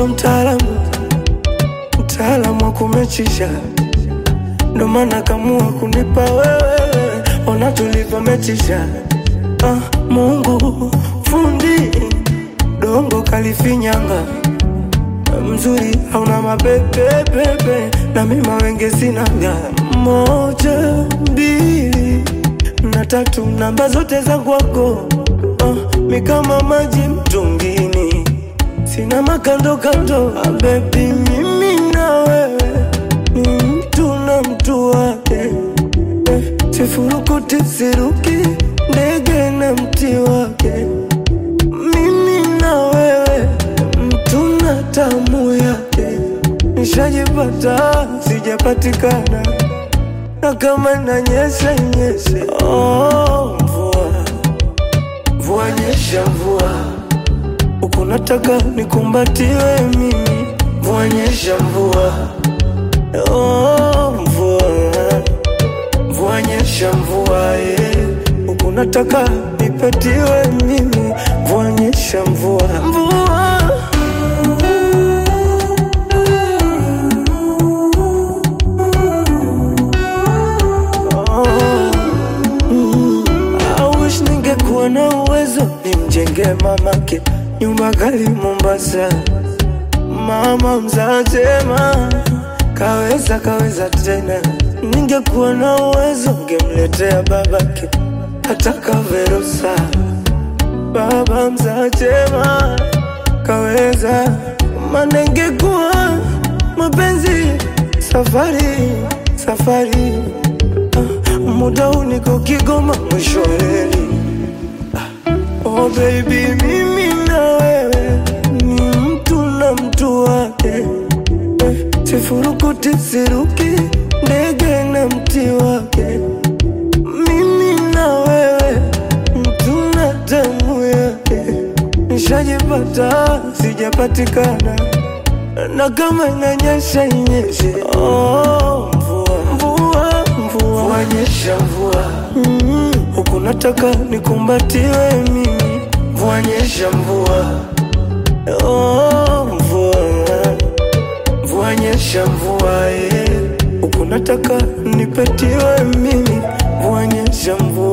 so mtaalamu, mtaalamu wa kumechisha, ndo maana kamua kunipa wewe, ona tulivyomechisha. Ah, Mungu fundi dongo kalifinyanga mzuri hauna mapepepepe na mima wenge sinaga moja mbili na tatu namba zote za kwako uh, mi kama maji mtungini sina makando kando ah, bebi mimi na wewe ni mtu na mtu wake eh, sifurukuti siruki ndege na mti wake mimi na wewe mtu na tamu yake, nishajipata sijapatikana, na kama inanyesha nyeshe. Oh, mvua mvua nyesha mvua, huku nataka nikumbatiwe mimi. Mvua nyesha mvua, oh, mvua mvua nyesha mvua, eh, huku nataka nipatiwe mimi. Mvua nyesha mvua, mvua I wish ningekuwa na uwezo nimjenge mamake nyumba kali Mombasa. Mama mzatema kaweza kaweza tena, ningekuwa na uwezo ngemletea babake hata kaverusa. Baba mzatema kaweza, maana ingekuwa mapenzi safari safari muda huu niko Kigoma mwisho wa reli. Oh baby, mimi na wewe ni mtu na mtu wake eh, sifurukuti siruki ndege na mti wake. Mimi na wewe mtu na damu yake, nishajipata sijapatikana, na kama inanyesha inyeshe. Oh, mvua mvua mvua mvua nyesha mvua mm, huku nataka nikumbatiwe mimi. Mvua nyesha mvua oh, mvua mvua nyesha mvua eh, huku nataka nipatiwe mimi. Mvua nyesha mvua